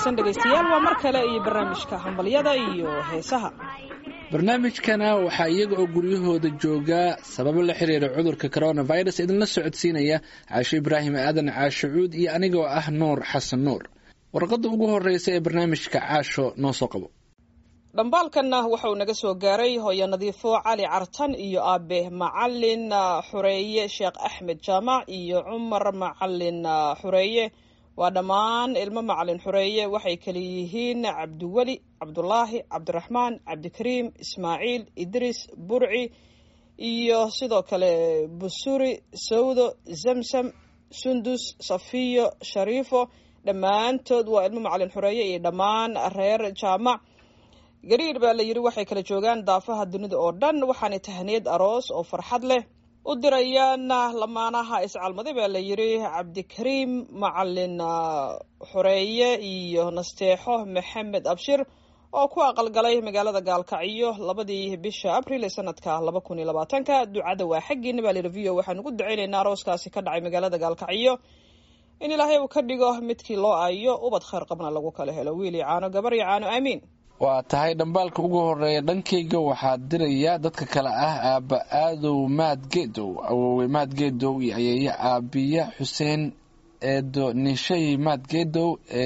wanaagsan dhegaystayaal waa mar kale iyo barnaamijka hambalyada iyo heesaha barnaamijkana waxaa iyaga oo guryahooda joogaa sababo la xiriira cudurka coronavirus idinla socodsiinaya caasho ibraahim aadan caasho cuud iyo anigoo ah nuur xasan nuur warqadda ugu horeysa ee barnaamijka caasho noo soo qabo dhambaalkanna waxauu naga soo gaaray hooyo nadiifo cali cartan iyo aabe macalin xureeye sheekh axmed jaamac iyo cumar macalin xureeye waa dhammaan ilmo macalin xureeye waxay kala yihiin cabdiweli cabdulaahi cabdiraxmaan cabdikariim ismaaciil idriis burci iyo sidoo kale busuri sawdo zamsam sundus safiyo shariifo dhammaantood waa ilmo macalin xureeye iyo dhammaan reer jaamac gariir baa la yidhi waxay kala joogaan daafaha dunida oo dhan waxaanay tahaniyad aroos oo farxad leh u dirayaan lamaanaha iscalmaday baa la yidhi cabdikariim macalin xureeye iyo nasteexo maxamed abshir oo ku aqalgalay magaalada gaalkacyo labadii bisha abril ee sanadka laba kun iyo labaatanka ducada waa xaggiina baa layidhi v o waxaan ugu ducaynaynaa arooskaasi ka dhacay magaalada gaalkacyo in ilaahay uu ka dhigo midkii loo aayo ubad khayr qabna lagu kala helo wiil iyo caano gabar iyo caano aamiin waa tahay dhambaalka ugu horeeya dhankayga waxaa diraya dadka kale ah aabba aadow maad geedow awoowe maad geedow iyo ayeeye aabiya xuseen eedo nishay maad geedow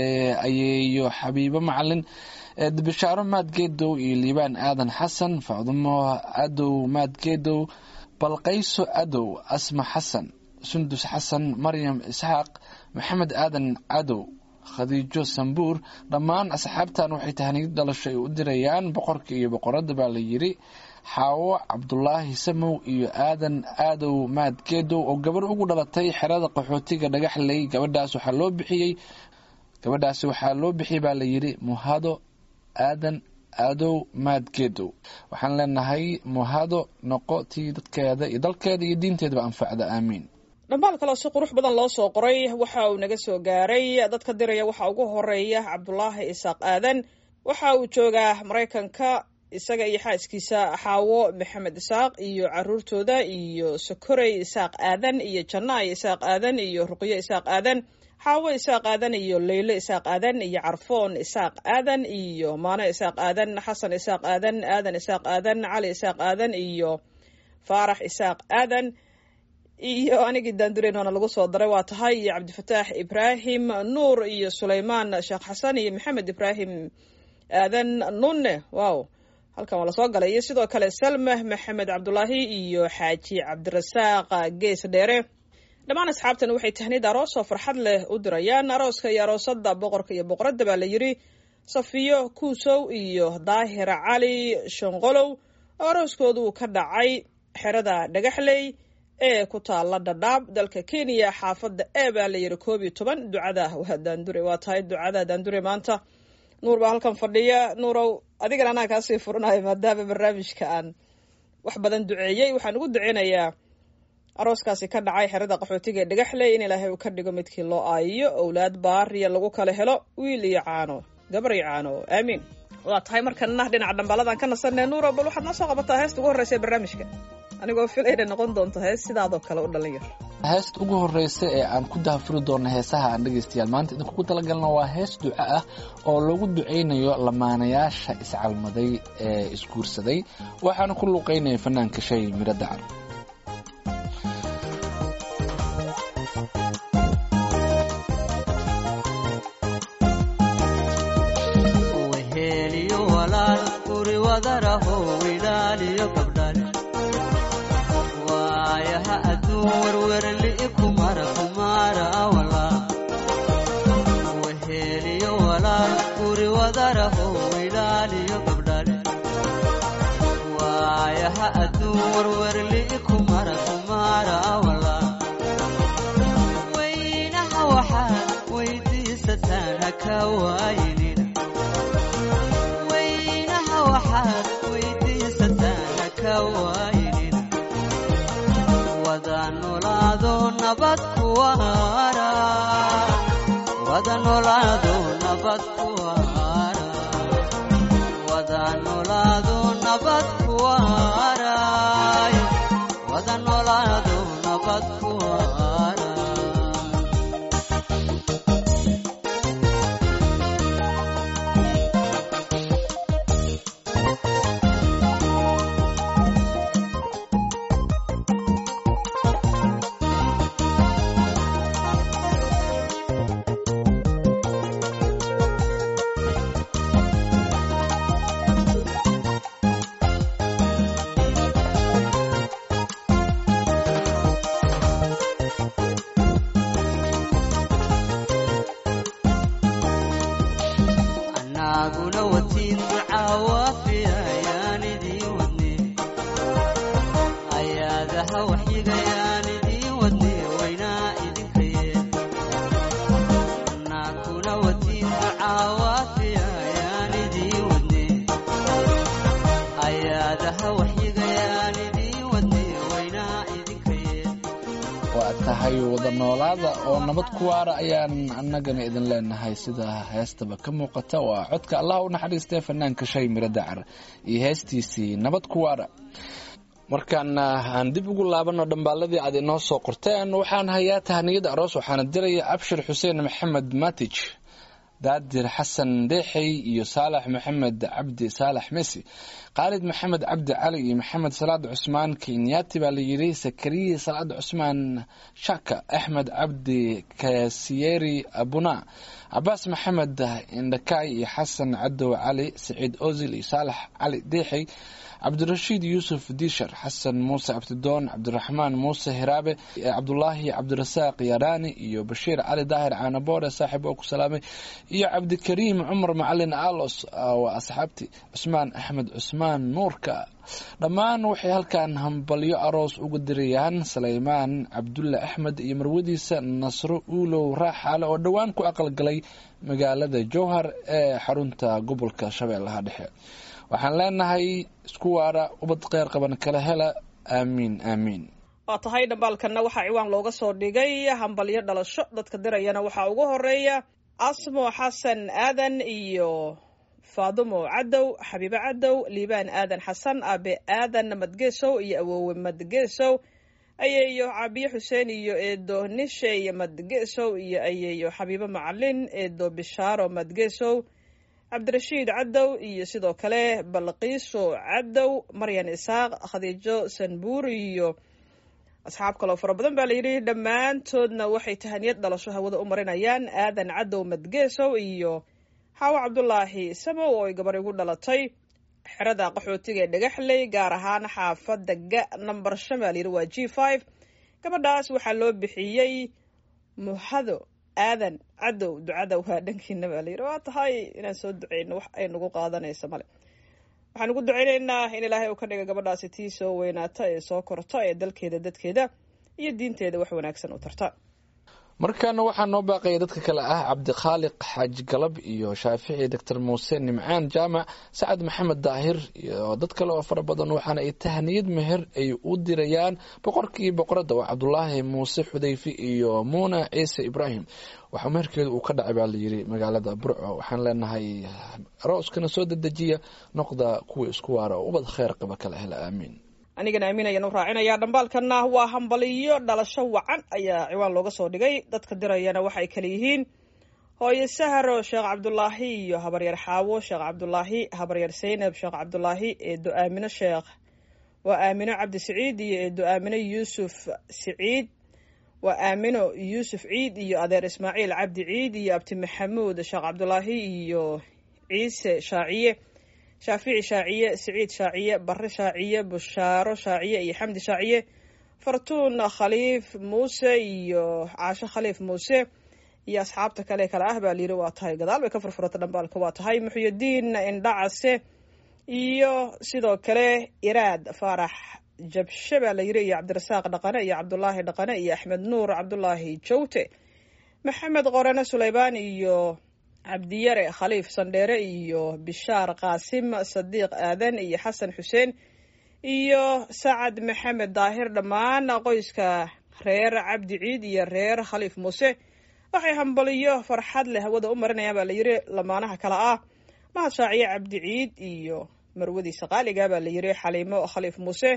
ayeeyo xabiibo macalin bishaaro maad geedow iyo liibaan aadan xasan facdumo adow maad geedow balqayso adow asma xasan sundus xasan maryam isxaaq maxamed aadan cadow khadiijo sambuur dhammaan asxaabtan waxay tahaniyad dhalasho ay u dirayaan boqorka iyo boqoradda baa la yidhi xaawo cabdulaahi samow iyo aadan aadow maad geedow oo gabar ugu dhalatay xerada qaxootiga dhagaxley gabadhaas waxaa loo bixiyey gabadhaasi waxaa loo bixiyey baa la yidhi muhado aadan aadow maad geedow waxaan leenahay muhado noqo tii dadkeeda iyo dalkeeda iyo diinteedaba anfacda aamiin dhambaal kaleo si qurux badan loo soo qoray waxa uu naga soo gaaray dadka diraya waxaa ugu horeeya cabdulaahi isaaq aadan waxa uu joogaa maraykanka isaga iyo xaaskiisa xaawo maxamed isaaq iyo caruurtooda iyo sokorey isaaq aadan iyo jannaay isaaq aadan iyo ruqyo isaaq aadan xaawo isaaq aadan iyo leylo isaaq aadan iyo carfoon isaaq aadan iyo maano isaaq aadan xasan isaaq aadan aadan isaaq aadan cali isaaq aadan iyo faarax isaaq aadan iyo anigii daandureynoona lagu soo daray waa tahay iyo cabdifataax ibraahim nuur iyo sulaymaan sheekh xasan iyo maxamed ibraahim aadan nunne wow halkan waa lasoo galay iyo sidoo kale salma maxamed cabdulaahi iyo xaaji cabdirasaaq gees dheere dhammaan asxaabtan waxay tahniyad aroos oo farxad leh u dirayaan arooska iyo aroosada boqorka iyo boqoradda baa la yidhi safiyo kuusow iyo daahir cali shanqolow oo arooskoodu ka dhacay xerada dhagaxley ee ku taala dhadhaab dalka kenya xaafadda e baa la yidhi koob iyo toban ducada waa daandure waa tahay ducada daandure maanta nuur baa halkan fadhiya nuurow adigana anaa kaasii furanayo maadaama barnaamijka aan wax badan duceeyey waxaan ugu duceynayaa arooskaasi ka dhacay xerada qaxootiga ee dhagaxley in ilaahay uu ka dhigo midkii loo aayiyo owlaad baariya lagu kala helo wiil iyo caano gabar iyo caano aamiin waa tahay markana dhinaca dhambaaladan ka nasanee nuurow bal waxaad noo soo qabataa heesta ugu horreysa ee barnaamijka anigoo fil inay noqon doonto hees sidaadoo kale u dhalin yar heesta ugu horeysa ee aan ku dahafuri doona heesaha aan dhegaystayaal maanta idinkugu talagalna waa hees duco ah oo lagu ducaynayo lamaanayaasha iscalmaday ee isguursaday waxaana ku luuqeynaya fanaanka shay miro dacar Wada waxyigayaan idiin wadne waynaa idinkaye naa kula wadin caawaafiayaan idiin wadne ayaadaha waxyigayaan idiin wadne waynaa idinkaye waa tahay wada noolaada oo nabad ku waara ayaan annagana idin leenahay sida heestaba ka muuqata waa codka allah u naxariistay fanaanka shay miro dacar iyo heestiisii nabad ku waara markaan aan dib ugu laabano dhambaaladii aad inoo soo qorteen waxaan hayaa tahniyada aroos waxaana diraya abshir xuseen maxamed matij daadir xasan deexey iyo saalax maxamed cabdi saalax mesi khaalid maxamed cabdi cali iyo maxamed salaad cusmaan kenyaati baa layidhi sakariye salaad cusmaan shaka axmed cabdi kasiyeri abuna cabaas maxamed indhakaay iyo xasan cadow cali saciid ozil iyo saalax cali deexey cabdirashiid yuusuf diishar xasan muuse abtidoon cabdiraxmaan muuse hiraabe cabdulaahi cabdirasaaq yaraani iyo bashiir cali daahir caanaboore saaxiib oo ku salaamay iyo cabdikariim cumar macalin alos waa asxaabtii cusmaan axmed cusmaan nuurka dhammaan waxay halkan hambalyo aroos ugu dirayaan saleymaan cabdulle axmed iyo marwadiisa nasro uulow raaxaale oo dhowaan ku aqalgalay magaalada jowhar ee xarunta gobolka shabeellaha dhexe waxaan leenahay isku waara ubad kheyr qaban kala hela aamiin aamiin waa tahay dhambaalkanna waxaa ciwaan looga soo dhigay hambalyo dhalasho dadka dirayana waxaa ugu horeeya asmo xasan aadan iyo faadumo cadow xabiibo cadow liibaan aadan xasan aabe aadan madgeesow iyo awoowe madgeesow ayeeyo cabiye xuseen iyo eedo nishey madgeesow iyo ayeeyo xabiibo macalin eedo bishaaro madgeesow cabdirashiid cadow iyo sidoo kale balqiiso cadow maryan isaaq khadiijo sanbuur iyo asxaab kaloo fara badan baa layidhi dhammaantoodna waxay tahaniyad dhalasho hawada u marinayaan aadan cadow madgeesow iyo xaawo cabdulaahi samow oo ay gabar igu dhalatay xerada qaxootiga ee dhagaxley gaar ahaan xaafadda ga number shan baa layidhi waa g five gabadhaas waxaa loo bixiyey muhado aadan cadow ducada waa dhankiina baa layidhi waa tahay inaan soo duceyno wax ay nagu qaadanaysa male waxaan ugu duceyneynaa in ilaahay uu ka dhiga gabadhaasi tii soo weynaata ee soo korta ee dalkeeda dadkeeda iyo diinteeda wax wanaagsan u tarta markaana waxaa noo baaqaya dadka kale ah cabdikhaaliq xaaji galab iyo shaafici doctor muuse nimcaan jaamac sacad maxamed daahir iyo dad kale oo fara badan waxaana ay tahniyad meher ay u dirayaan boqorkii boqoradda waa cabdulaahi muuse xudayfi iyo muuna ciise ibraahim waxaa meherkeedu uu ka dhacay baa layidhi magaalada burco waxaan leenahay arooskana soo dedejiya noqda kuwa isku waara oo ubad kheyr qaba kala hela aamiin anigana aamin ayaan u raacinayaa dhambaalkanna waa hambaliyo dhalasho wacan ayaa ciwaan looga soo dhigay dadka dirayana waxay kale yihiin hooye saharo sheekh cabdulaahi iyo habaryar xaawo sheekh cabdulaahi habaryar saynab sheekh cabdulaahi eedo aamino sheekh waa aamino cabdi siciid iyo eedo aamino yuusuf siciid waa aamino yuusuf ciid iyo adeer ismaaciil cabdi ciid iyo abti maxamuud sheekh cabdulaahi iyo ciise shaaciye shaafici shaaciye siciid shaaciye barre shaaciye bushaaro shaaciye iyo xamdi shaaciye fartuun khaliif muuse iyo caasho khaliif muuse iyo asxaabta kale kale ah baa layidhi waa tahay gadaal bay ka furfurata dhambaalka waa tahay muxyudiin indhacase iyo sidoo kale iraad faarax jabshe baa layidhi iyo cabdirasaaq dhaqane iyo cabdulaahi dhaqane iyo axmed nuur cabdulaahi jawte maxamed qorane suleymaan iyo cabdiyare khaliif sandheere iyo bishaar qaasim sadiiq aadan iyo xasan xuseen iyo sacad maxamed daahir dhammaan qoyska reer cabdi ciid iyo reer khaliif muuse waxay hambaliyo farxad leh hawada u marinayaan baa layidhi lamaanaha kale ah mahad shaaciye cabdi ciid iyo marwadiisa qaaliga baa layidhi xaliimo khaliif muuse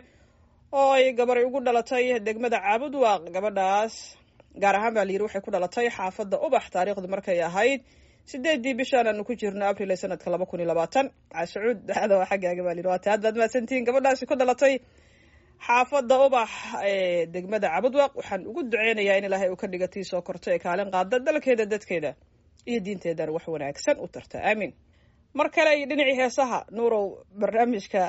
oo ay gabaray ugu dhalatay degmada caabud waaq gabadhaas gaar ahaan baa layidhi waxay ku dhalatay xaafadda ubax taariikhdu markay ahayd sideedii bishaan aanu ku jirno abril ee sanadka laba kun iyo labaatan casacuud daada waa xaggaaga baa layidhi waa ta haddaad mahadsantihiin gabadhaasi ku dhalatay xaafadda ubax ee degmada cabudwaq waxaan ugu duceynayaa in ilaahay uu ka dhiga tii soo korto ee kaalin qaada dalkeeda dadkeeda iyo diinteedana wax wanaagsan u tarta aamiin mar kale iyo dhinacii heesaha nuurow barnaamijka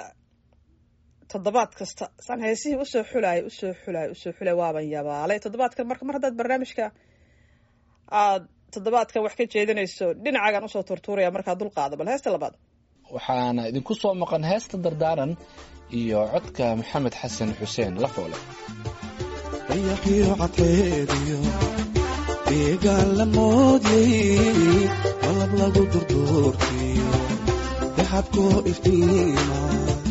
toddobaad kasta saan heesihii usoo xulaay usoo xulaay usoo xulay waaban yabaalay toddobaadkan marka mar haddaad barnaamijka aad toddobaadkan wax ka jeedinayso dhinacaagaan usoo turtuuraya markaa dulqaado bal heesta labaad waxaana idinku soo maqan heesta dardaaran iyo codka maxamed xasan xuseen lafoole dayaxiyo cadceediyo deegaan la moodyay malab lagu durduurtiyo daxabkoo iftiima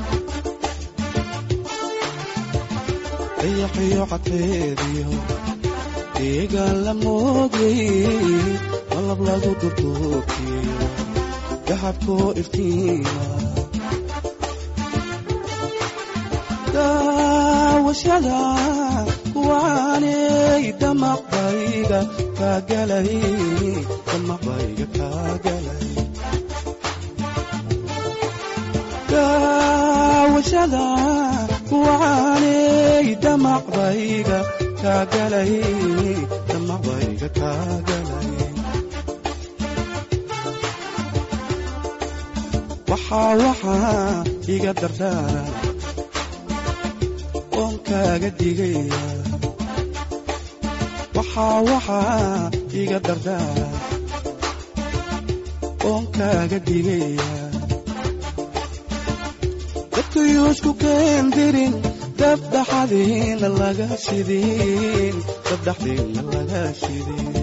dayaxiyo cadceediyo deegaan la moodyay malab lagu durduurtiyo daxabkoo iftiima daawashada kuwaanay damaqbayga kaagalay damaqbayga kaagalay daawashada kuwaanay damaqbayga kaagalay damaqbayga kaagalay waxaa waxaa iga dardaara oon kaaga digaya waxaa waxaa iga dardaara oon kaaga digaya dadkayuusku keendirin dabdhaxadiina laga shidin dabdhaxdiina laga shidin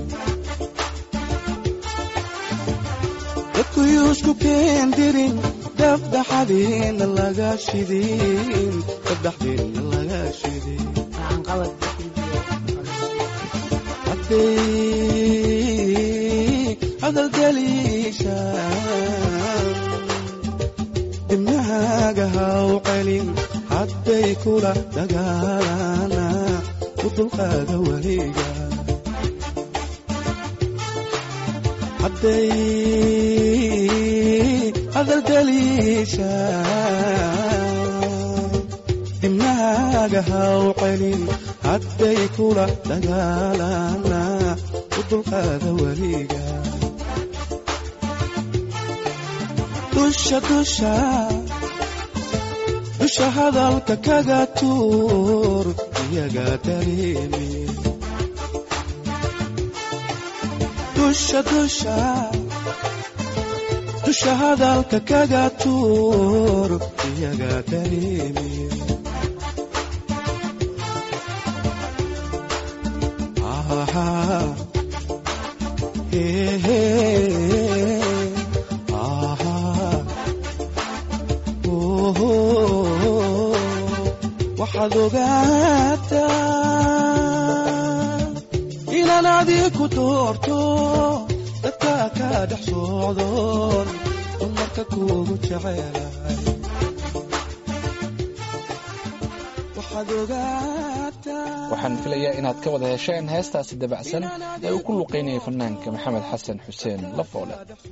dadkayuusku keendirin dabdhaxadiina laga shidin dabdhaxdiina laga shidin hadday hadalgeliishaan dibnahaaga haw celin hadday kula dagaalana u dulqaada weliga hadday hadalgeliishaan dibnahaaga haw celin hadday kula dagaalana u dulqaada weliga dusha dusha dusha hadalka kaga tuur iyaga dareemi dusha dusha dusha hadalka kaga tuur iyaga dareemi aha hehe aha oho waxaad ogaataa inaan adiku doorto dadka ka dhex socdoon dumarka kuugu jecelahay waxaad ogaataa waxaan filayaa inaad ka wada hesheen heestaasi dabacsan ee uu ku luqaynayay fanaanka maxamed xasan xuseen lafoole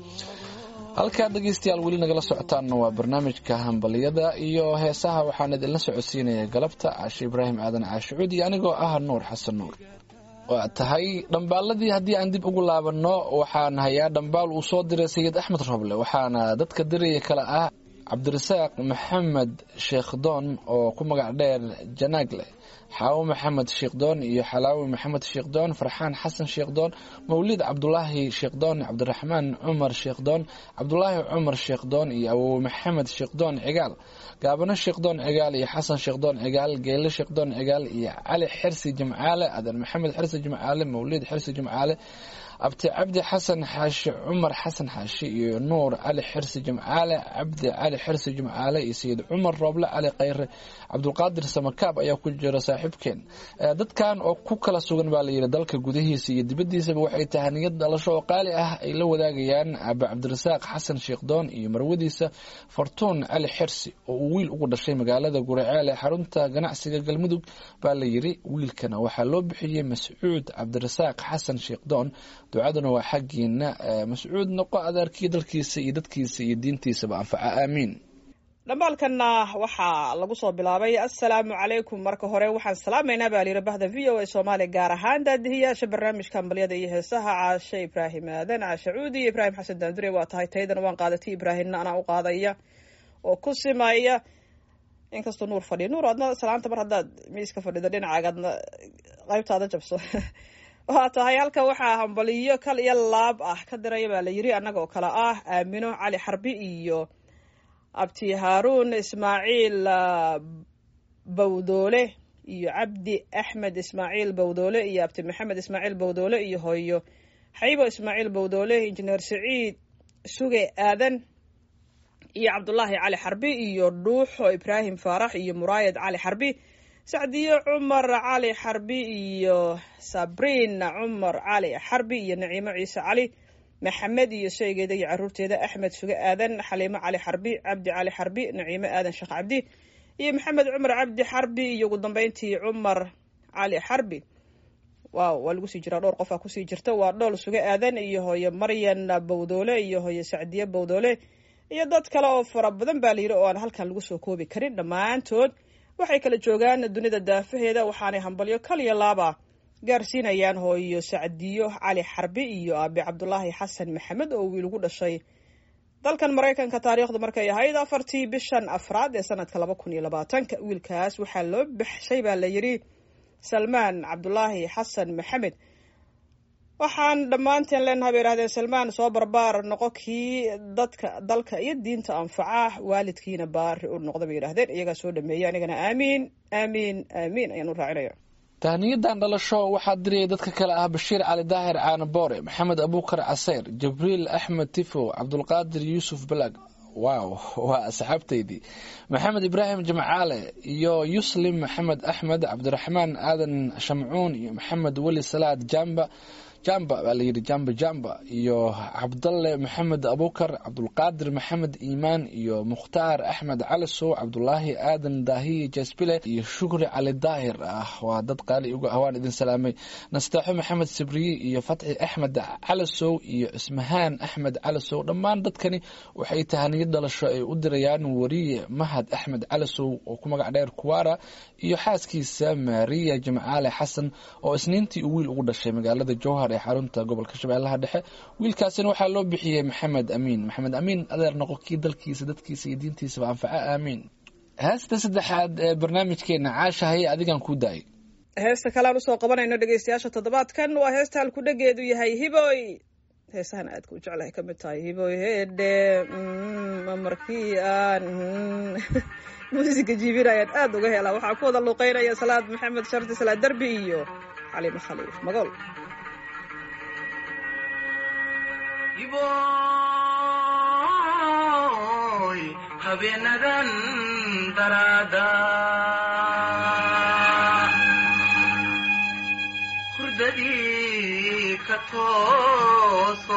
halkaa dhegaystayaal weli nagala socotaanna waa barnaamijka hambaliyada iyo heesaha waxaan idinla socodsiinaya galabta caashe ibraahim aadan caashicuud iyo anigoo ah nuur xasan nuur waa tahay dhambaaladii haddii aan dib ugu laabanno waxaan hayaa dhambaal uu soo diray sayid axmed roble waxaana dadka diraya kale ah cabdirasaaq maxamed sheekhdoon oo ku magac dheer janaagle xaawo maxamed sheekhdoon iyo xalaawi maxamed sheekhdoon farxaan xasan sheekhdoon mawlid cabdulaahi sheekhdoon cabdiraxmaan cumar sheekhdoon cabdulaahi cumar sheekhdoon iyo awowe maxamed sheekhdoon cigaal gaabano sheekhdoon cigaal iyo xasan sheekhdoon cigaal geele sheekhdoon cigaal iyo cali xirsi jimcaale adan maxamed xirsi jimcaale mawlid xirsi jimcaale abti cabdi xasan xaashi cumar xasan xaashi iyo nuur cali xirsi jimcaale cabdi cali xirsi jimcaale iyo sayid cumar rooble cali khayre cabdulqaadir samakaab ayaa ku jira saaxiibkeen dadkan oo ku kala sugan baa layidhi dalka gudihiisa iyo dibaddiisaba waxay tahay niyad dhalasho oo qaali ah ay la wadaagayaan aba cabdirasaaq xasan sheekhdoon iyo marwadiisa fartuun cali xirsi oo uu wiil ugu dhashay magaalada guraceel ee xarunta ganacsiga galmudug baa layidhi wiilkana waxaa loo bixiyey mascuud cabdirasaaq xasan sheekhdoon ducaduna waa xaggiina mascuud noqo adeerkii dalkiisa iyo dadkiisa iyo diintiisaba anfaca aamiin dhambaalkanna waxaa lagu soo bilaabay assalaamu calaykum marka hore waxaan salaamaynaa baa layidhi bahda v o a soomaaliya gaar ahaan daadihiyaasha barnaamijka hambalyada iyo heesaha caashe ibraahim aadan caashe cuudi iyo ibraahim xasan daandure waa tahay taydana waan qaadatay ibraahimna anaa u qaadaya oo ku simaya inkastoo nuur fadhiyo nuur adna salaanta mar haddaad miiska fadhido dhinacaagadna qaybtaada jabso waa tahay halka waxaa hambaliyo kal iyo laab ah ka diraya baa la yidhi annaga oo kale ah aamino cali xarbi iyo abti haaruun ismaaciil bawdoole iyo cabdi axmed ismaaciil bowdoole iyo abti maxamed ismaaciil bowdoole iyo hooyo xaybo ismaaciil bowdoole injineer saciid suge aadan iyo cabdulaahi cali xarbi iyo dhuuxo ibraahim faarax iyo muraayad cali xarbi sacdiyo cumar cali xarbi iyo sabriin cumar cali xarbi iyo naciimo ciise cali maxamed iyo shaygeeda iyo caruurteeda axmed suge aadan xaliimo cali xarbi cabdi cali xarbi naciimo aadan sheekh cabdi iyo maxamed cumar cabdi xarbi iyo ugu dambeyntii cumar cali xarbi waaw waa lagu sii jiraa dhowr qofaa kusii jirta waa dhool suge aadan iyo hooyo maryan bowdoole iyo hooyo sacdiye bowdoole iyo dad kale oo fara badan baa layidhi oo aan halkan lagu soo koobi karin dhammaantood waxay kala joogaan dunida daafaheeda waxaanay hambalyo kaliya laaba gaarsiinayaan hooyo sacdiyo cali xarbi iyo aabi cabdulaahi xasan maxamed oo wiil ugu dhashay dalkan maraykanka taariikhdu markay ahayd afartii bishan afraad ee sanadka laba kun iyo labaatanka wiilkaas waxaa loo baxshay baa la yidhi salmaan cabdulaahi xasan maxamed waxaan dhammaanteen leenahay bay yidhahdeen salmaan soo barbaar noqo kii dadka dalka iyo diinta anfaca waalidkiina baari u noqda bay yidhahdeen iyagaa soo dhameeyay anigana aamiin aamiin aamiin ayaan u raacinaya tahniyadan dhalasho waxaa diriyay dadka kale ah bashiir cali daahir caanaboore maxamed abuukar caseyr jibriil axmed tifo cabdulqaadir yuusuf balag wow waa asxaabteydii maxamed ibraahim jimcaale iyo yuslim maxamed axmed cabdiraxmaan aadan shamcuun iyo maxamed weli salaad jamba jamba baa layidhi jamba jamba iyo cabdalle maxamed abukar cabdulqaadir maxamed iimaan iyo mukhtaar axmed calisow cabdulaahi aadan daahiye jasbile iyo shukri cali daahir ah waa dad qaali uga ah waan idin salaamay nasteexo maxamed sibriye iyo fatxi axmed calisow iyo ismahaan axmed calisow dhammaan dadkani waxay tahaniyad dhalasho ay u dirayaan wariye mahad axmed calisow oo ku magac dheer kuwara iyo xaaskiisa maariya jimcaale xasan oo isniintii uu wiil ugu dhashay magaalada jowhar ee xarunta gobolka shabeellaha dhexe wiilkaasina waxaa loo bixiyey maxamed amiin maxamed amiin adeer noqo kii dalkiisa dadkiisa iyo diintiisaba anfaca aamiin heesta saddexaad ee barnaamijkeena caasha haye adigan kuu daayay heesta kaleaan usoo qabanayno dhegeystayaasha toddobaadkan waa heesta halkudhegeedu yahay hiboy heesahan aadka u jeclahay ka mid tahay hiboy heedhe markii aan muusiga jiibinayaan aada uga helaa waxaa ku wada luuqeynaya salaad maxamed shardi salaad derbi iyo xaliimo khaliif magool iboy habeenadan daraada hurdadii ka tooso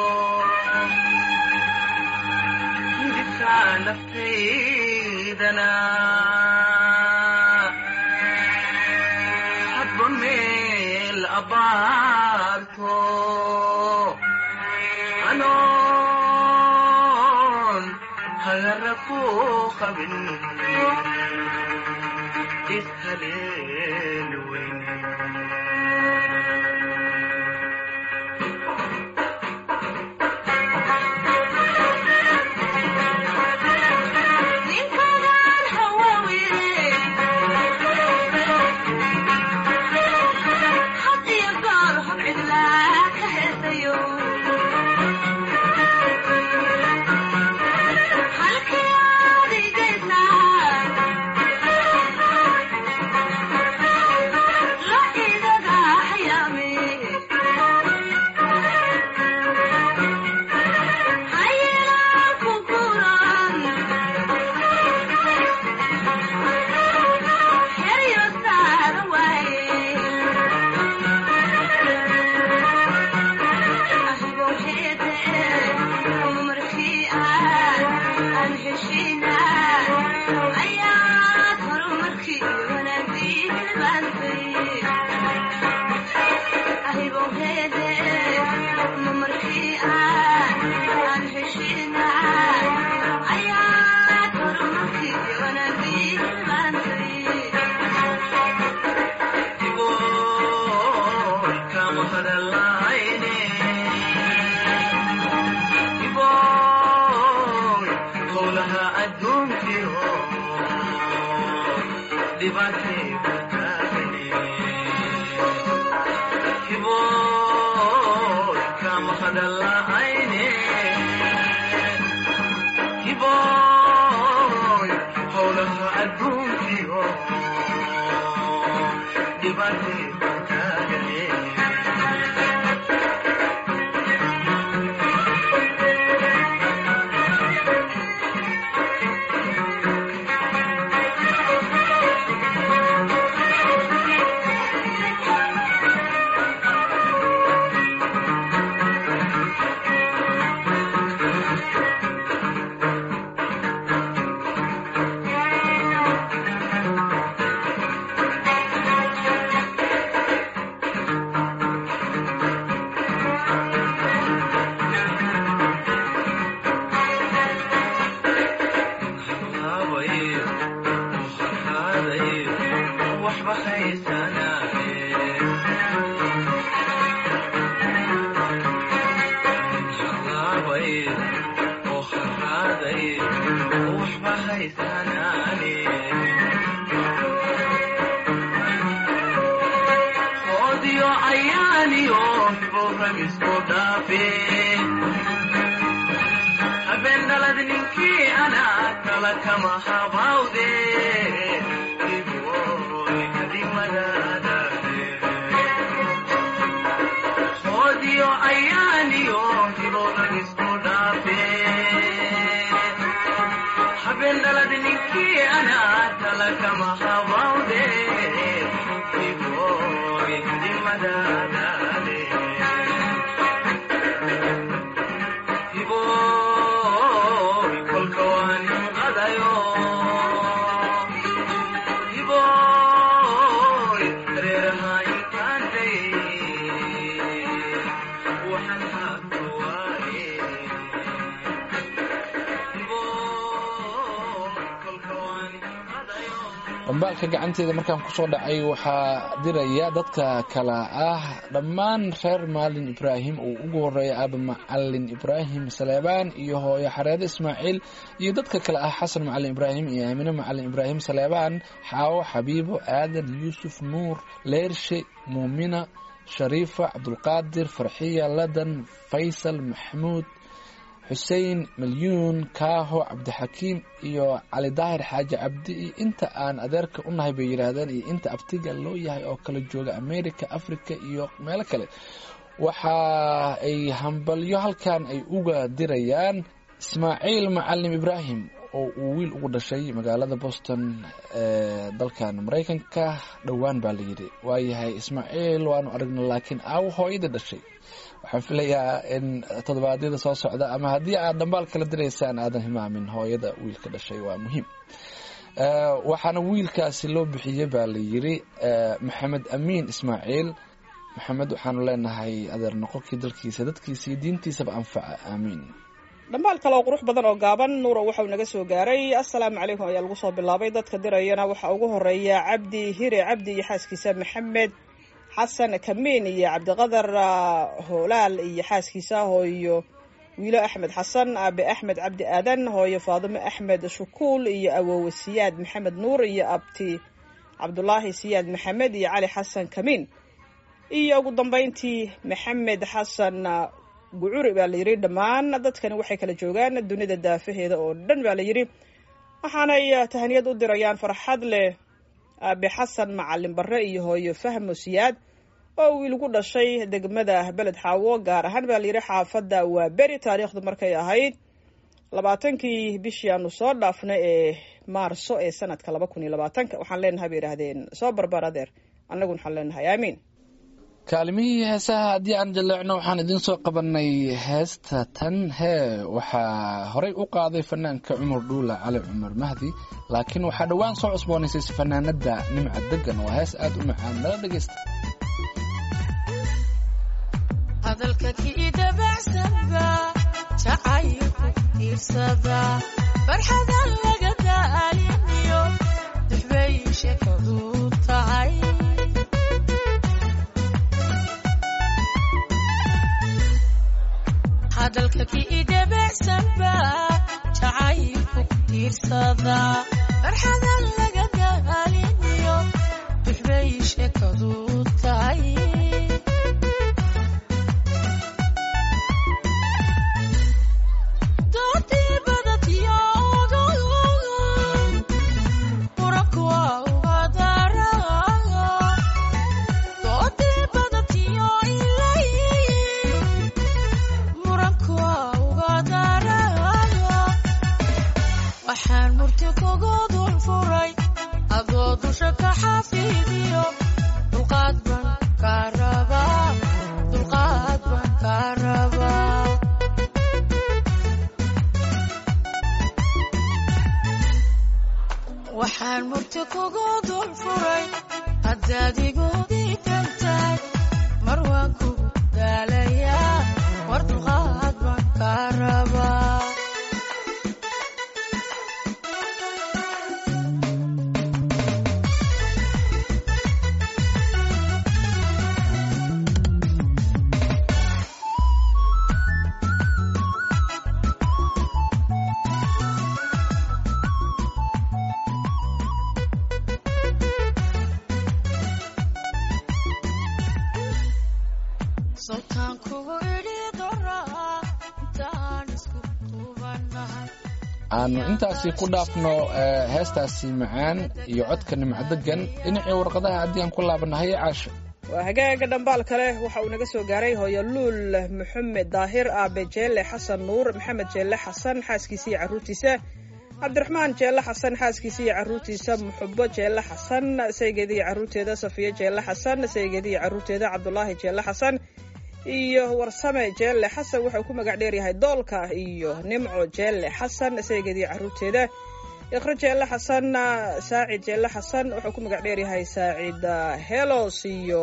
hidibka naftaydana hadba meel abaarto anoon hagara ku qabin ishaleel weyn dhambaalka gacanteeda markaan kusoo dhacay waxaa diraya dadka kale ah dhammaan reer maalin ibraahim uu ugu horeeya aaba macalin ibraahim saleebaan iyo hooyo xareede ismaaciil iyo dadka kale ah xasan macalin ibraahim iyo aamine macalin ibraahim saleebaan xaawo xabiibo aadan yuusuf nuur leershe muumina shariifa cabdulqaadir farxiya ladan faysal maxamuud xuseen malyuun kaaho cabdixakiim iyo cali daahir xaaji cabdi iyo inta aan adeerka u nahay bay yidhaahdeen iyo inta abtiga loo yahay oo kala jooga america africa iyo meelo kale waxa ay hambalyo halkan ay uga dirayaan ismaaciil macalim ibraahim oo uu wiil ugu dhashay magaalada boston ee dalkan maraykanka dhowaan baa layidhi waayahay ismaaciil waanu aragna laakiin aawo hooyada dhashay waxaan filayaa in toddobaadyada soo socda ama haddii aad dhambaal kala diraysaan aadan himaamin hooyada wiilka dhashay waa muhiim waxaana wiilkaasi loo bixiyey baa layidhi maxamed amiin ismaaciil maxamed waxaanu leenahay adeer noqonkii dalkiisa dadkiisa iyo diintiisaba anfaca aamiin dhammaal kale oo qurux badan oo gaaban nuura waxauu naga soo gaaray assalaamu calaykum ayaa lagu soo bilaabay dadka dirayana waxaa ugu horeeya cabdi hire cabdi iyo xaaskiisa maxamed xasan kamiin iyo cabdiqadar hoolaal iyo xaaskiisa hooyo wiilo axmed xasan aabe axmed cabdi aadan hooyo faadimo axmed shukuul iyo awowe siyaad maxamed nuur iyo abti cabdulaahi siyaad maxamed iyo cali xasan kamiin iyo ugu dambeyntii maxamed xasan gucuri baa layidhi dhammaan dadkani waxay kala joogaan dunida daafaheeda oo dhan baa layidhi waxaanay tahaniyad u dirayaan farxad leh aabe xasan macalin barre iyo hooyo fahmo siyaad oo wiil gu dhashay degmada beled xaawo gaar ahaan baa layidhi xaafadda waa beri taariikhdu markay ahayd labaatankii bishii aanu soo dhaafnay ee maarso ee sanadka laba kun iyo labaatanka waxaan leenahay bay yidhaahdeen soo barbar adeer annaguna waxaan leenahay aamiin kaalimihii heesaha haddii aan jaleecno waxaan idiin soo qabanay heesta tan hee waxaa horey u qaaday fanaanka cumar dhuula cali cumar mahdi laakiin waxaa dhowaan soo cusboonaysay fanaanada nimca degan waa hees aada u macaan nala dhegeysta hadalka kii dabacsanba jacaylku iirsada farxadan laga daaliniyo dixbay sheekadu tahay hadalka kii dabacsanba jacaylku iirsada farxadan laga daaliniyo dixbay sheekadu tahay diidiyo dulqaad baan kaa rabaa dulqaad baan kaa rabaa waxaan murti kugu dul furay haddaad igu diidan tahay mar waan kugu daalayaa war dulqaad baan kaa rabaa sawtaan kugu idhi doraa intaan isku duubanahay aanu intaasi ku dhaafno eh, heestaasi macaan iyo codka nimcadegan dhinacii warqadaha haddii aan ku laabanahay caasha waa hagaaga dhambaal kale waxa uu naga soo gaaray hooyo luul maxamed daahir aabe jeelle xasan nuur maxamed jeelle xasan xaaskiisa iyo carruurtiisa cabdiraxmaan jeelle xasan xaaskiisa iyo carruurtiisa muxubo jeelle xasan saygeeda iyo carruurteeda safiyo jeelle xasan saygeeda iyo carruurteeda cabdulaahi jeelle xasan iyo warsame jeelle xasan wuxuu ku magac dheer yahay doolka iyo nimco jeelle xasan saygeeda iyo carruurteeda iqro jeelle xasan saacid jeelle xasan wuxuu ku magac dheer yahay saacid ah, helos iyo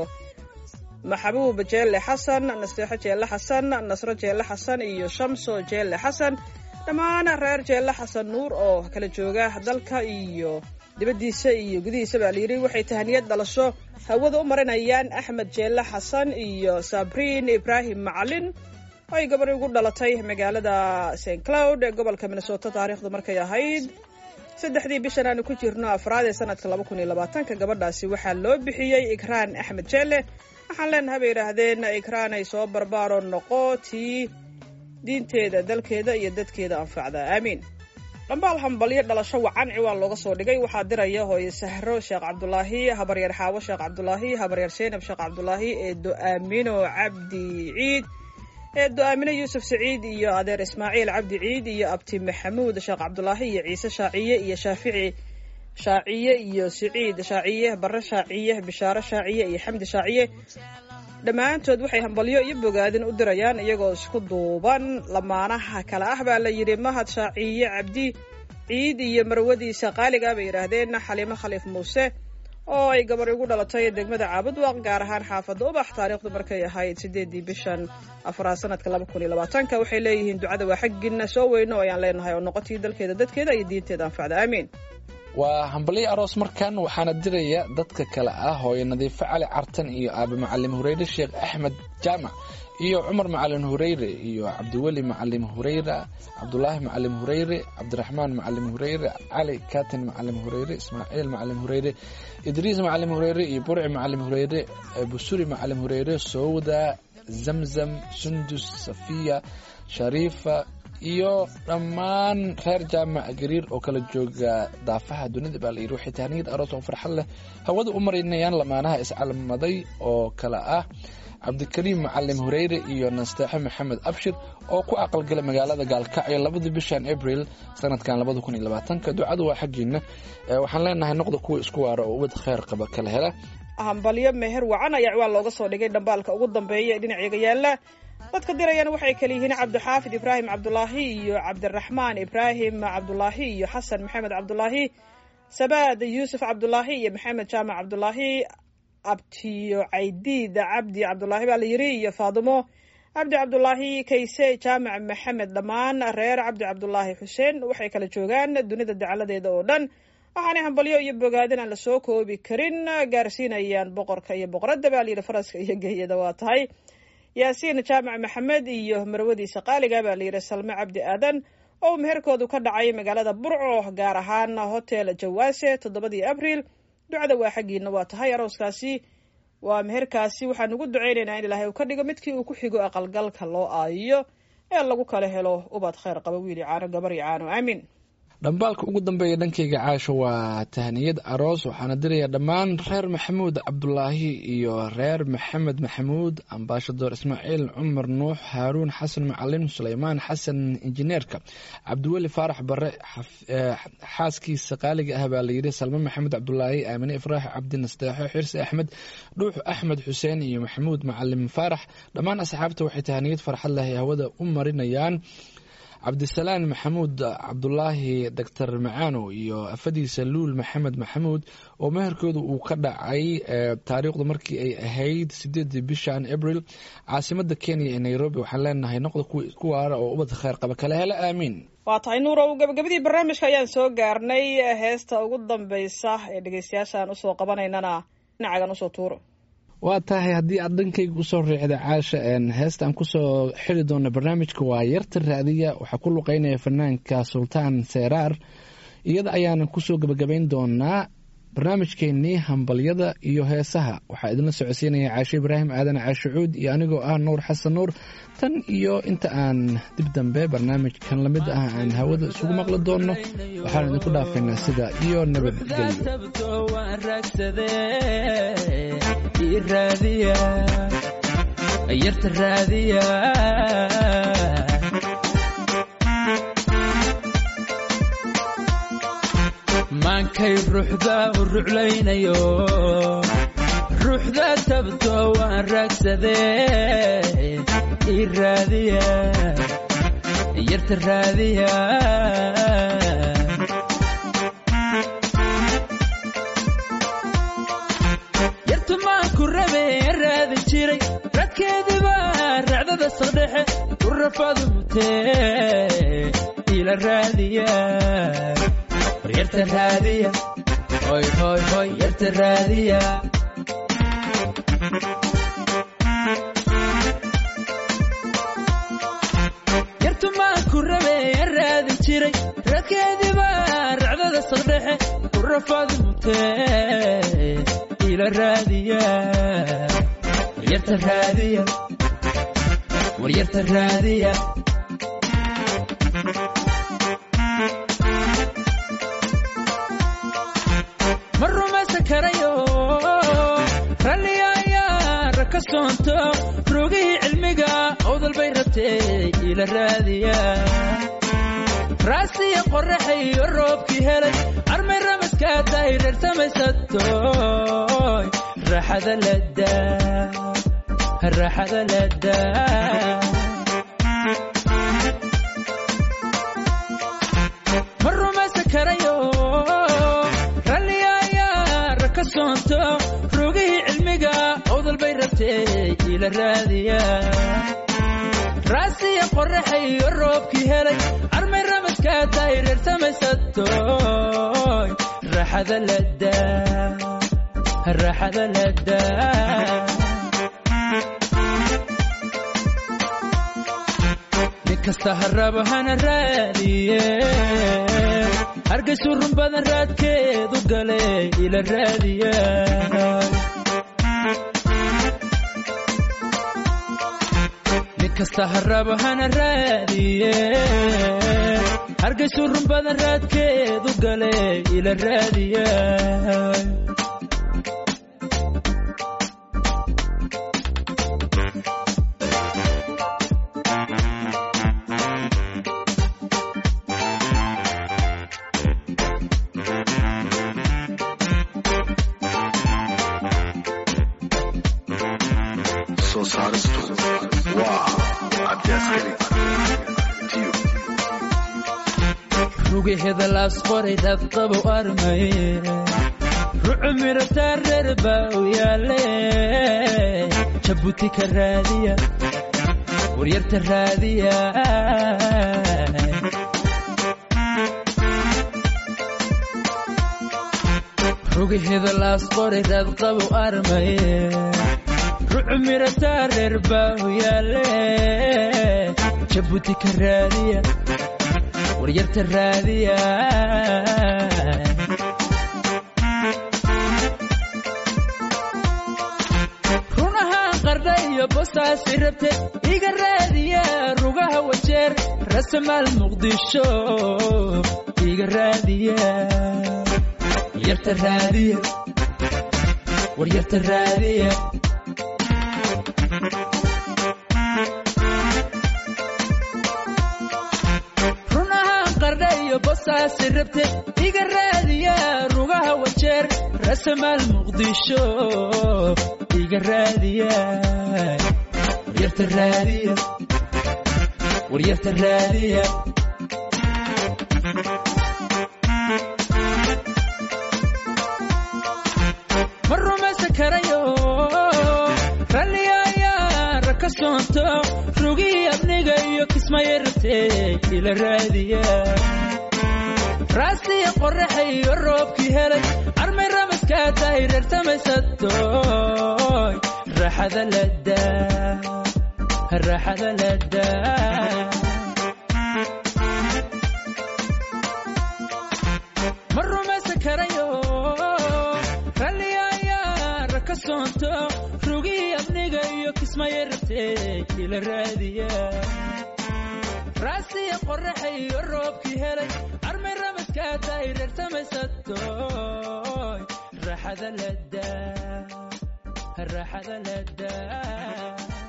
maxabuub jeelle xasan nasteexo jeelle xasan nasro jeelle xasan iyo shamso jeelle xasan dhammaan reer jeelle xasan nuur oo kala jooga dalka iyo dibaddiisa iyo gudihiisa baa layidhi waxay tahaniyad dhalasho hawada u marinayaan axmed jeelle xasan iyo sabriin ibraahim macalin oo ay gabadhi ugu dhalatay magaalada st cloud ee gobolka minnesota taariikhdu markay ahayd saddexdii bishan aanu ku jirno afraad ee sanadka laba kun iyo labaatanka gabadhaasi waxaa loo bixiyey ikraan axmed jeelle waxaan leenahay bay yidhaahdeen ikraan ay soo barbaaro noqo tii diinteeda dalkeeda iyo dadkeeda anfacda aamiin dhambaal hambalyo dhalasho wacan ciwaan looga soo dhigay waxaa diraya hooye sahro sheekh cabdulaahi habaryar xaawo sheekh cabdulaahi habaryar seenab sheekh cabdulaahi eedo aamino cabdi ciid eedo aamino yuusuf saciid iyo adeer ismaaciil cabdi ciid iyo abti maxamuud sheekh cabdulaahi iyo ciise shaaciye iyo shaafici shaaciye iyo siciid shaaciye barre shaaciye bishaaro shaaciye iyo xamdi shaaciye dhammaantood waxay hambalyo iyo bogaadin u dirayaan iyagoo isku duuban lamaanaha kale ah baa la yidhi mahad shaaciye cabdi ciid iyo marwadiisa qaaliga bay yidhaahdeen xaliimo khaliif muuse oo ay gabar ugu dhalatay degmada caabudwaq gaar ahaan xaafadda ubax taariikhdu markay ahayd sideedii bishan afraad sanadka laba kun iyo labaatanka waxay leeyihiin ducada waa xaggiina soo weyno ayaan leenahay oo noqotii dalkeeda dadkeeda iyo diinteeda anfacda aamiin waa hambalyo aroos markan waxaana diraya dadka kale ah hooyo nadiifo cali cartan iyo aabe macalim hureyre sheekh axmed jaamac iyo cumar macalin hureyre iyo cabdiweli macalim hureyre cabdulaahi macalim hureyre cabdiraxmaan macalim hureyre cali katin macalim hureyre ismaaciil macalim hureyre idriis macalim hureyre iyo burci macalim hureyre busuri macalim hureyre sowda zamzam sundus safiya shariifa iyo dhammaan reer jaamac gariir oo kala jooga daafaha dunida baa layidhi waxay tahniyad aroos oo farxad leh hawada u marinayaan lamaanaha iscalmaday oo kale ah cabdikariim macalim hureyre iyo nasteexo maxamed abshir oo ku aqalgala magaalada gaalkacyo labadii bishan abril sanadkan labada kun iyo labaatanka ducadu waa xaggiina Eh, waxaan leenahay noqda kuwa isku waara oo ubad kheyr qaba kala hela hambalyo meher wacan ayaa ciwaan looga soo dhigay dhambaalka ugu dambeeya ee dhinaceega yaala dadka dirayana waxay kale yihiin cabdixaafid ibraahim cabdulaahi iyo cabdiraxmaan ibraahim cabdulaahi iyo xasan maxamed cabdulaahi sabaad yuusuf cabdulaahi iyo maxamed jaamac cabdulaahi abtiyo caydiid cabdi cabdulaahi baa la yidhi iyo faadimo cabdi cabdulaahi kayse jaamac maxamed dhammaan reer cabdi cabdulaahi xuseen waxay kala joogaan dunida dacaladeeda oo dhan waxaanay hambalyo iyo bogaadin aan lasoo koobi karin gaarsiinayaan boqorka iyo boqoradda baa layidhi faraska iyo geeyada waa tahay yaasiin jaamac maxamed iyo marwadiisa qaaliga baa layidhi salme cabdi aadan oo meherkoodu ka dhacay magaalada burco gaar ahaan hotel jawaase toddobadii abriil ducada waa xaggiina waa tahay arooskaasi waa meherkaasi waxaan ugu ducaynaynaa in ilaahay uu ka dhigo midkii uu ku xigo aqalgalka loo aayiyo ee lagu kala helo ubad kheyr qaba wiili caano gabar iyo caano aamin dhambaalka ugu dambeeya dhankayga caasho waa tahniyad aroos waxaana diraya dhammaan reer maxamuud cabdulaahi iyo reer maxamed maxamuud ambaashador ismaaciil cumar nuux haaruun xasan macalin suleymaan xasan injineerka cabdiweli faarax bare xaf- eh, xaaskiisa qaaliga ah baa layidhi salme maxamed cabdulaahi aamine ifraax cabdi nasteexo xirsi axmed dhuux axmed xuseen iyo maxamuud macalin faarax dhammaan asxaabta waxay tahniyad farxad leh ay hawada u marinayaan cabdisalaan maxamuud cabdulaahi doctor macaano iyo afadiisa luul maxamed maxamuud oo meherkooda uu ka dhacay eh, taariikhdu markii ay ahayd sideedii bishan abril caasimada kenya ee nairobi waxaan leenahay noqda kuwa isku waara oo ubad kheyr qaba kale hele aamiin waa tahay nuurow gabagabadii barnaamijka ayaan soo gaarnay heesta ugu dambeysa ee dhegeystayaashaan usoo qabanaynana dhinacagan usoo tuuro waa tahay haddii aad dhankayga usoo riixda caasha een, heesta aan kusoo xiri doono barnaamijka waa yarta raadiya waxaa ku luqeynaya fanaanka sultaan seeraar iyada ayaanan kusoo gebagabayn doonaa barnaamijkeenii hambalyada iyo heesaha waxaa idinla socodsiinaya caashe ibraahim aadan caashe cuud iyo anigoo ah nuur xasan nuur tan iyo inta aan dib dambe barnaamijkan lamid ah aan hawada isugu maqli doonno waxaan idinku dhaafaynaa sida iyo nabadgelyo tabto waan raagsadee ii raadiya yarta raadiya maankay ruuxda u ruclaynayo ruuxda tabto waan raagsadee ii raadiya yarta raadiya yartumaanku rabe raadi jiray radkeediba racdada saqdhexe u rafadu mutee ila raadiya war yarta raadiya hoy hoy hoy yarta raadiya yartumaanku rabe raadi jiray radkeediba racdada saqdhexe u rafadu mutee ila raadiya war yarta raadiya war yarta raadiya ma rumaysan karayo ralliga ayaa raka soonto rogihii cilmiga owdal bay rabtee ila raadiya raasiya qoraxayo roobkii helay armay ramaskaa tahay reer samaysatoy raaxada ladaa raaxada ladaa ma rumaysan karayo ralliga ayaa raka soonto rogihii cilmiga owdal bay rabtee ila raadiya raasiya qoraxayo roobkii helay armay ramaskaa tahay reer samaysatoy raaxada ladaa raaxada ladaa nin kasta haraba hana raadiye hargaysu run badan raadkeedu gale ila raadiya nin kasta haraba hana raadiye hargaysu run badan raadkeedu gale ila raadiya soo saaristu waa cabdiaskari tiyo rugaheeda laas qoray dadqabo armay rucu mirataa reer baa u yaale jabuuti ka raadiya waryarta raadiya rugaheeda laas qoray dadqabo armay rucu mirataa reer baa u yaale jabuuti ka raadiya waryarta raadiya runahaan qardha iyo bostaasi rabte iga raadiya rugaha wajeer rasamaal muqdisho iga raadiya yarta raadiya war yarta raadiya runahaan qardha iyo bosaasi rabte iga raadiya rugaha wajeer rasamaal muqdisho iga raadiya waryarta raadiya waryarta raadiya ma rumaysan karayo ralliga ayaa raka soonto rugii abniga iyo kismaya rabtee ila raadiya raasiya qoraxa iyo roobkii helay armay ramaskaa tahay reertamaysadooy raaxada ladaa raaxada ladaa ma rumaysan karayo ralliga ayaa raka soonto rugii abniga iyo kismaya rabtee ila raadiya raasiya qoraxa iyo roobkii helay armay ramaskaa tahay reertamaysadooy raaxada ladaa raaxada ladaa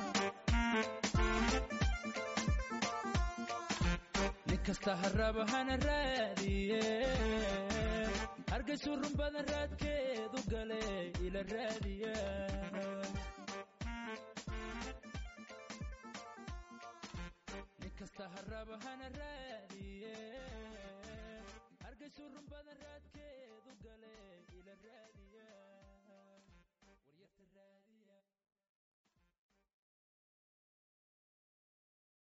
nin kasta haraba hana raadiye hargaysu run badan raadkeedu gale ila raadiya nin kasta haraba hana raadiye hargaysu run badan raadkeedu gale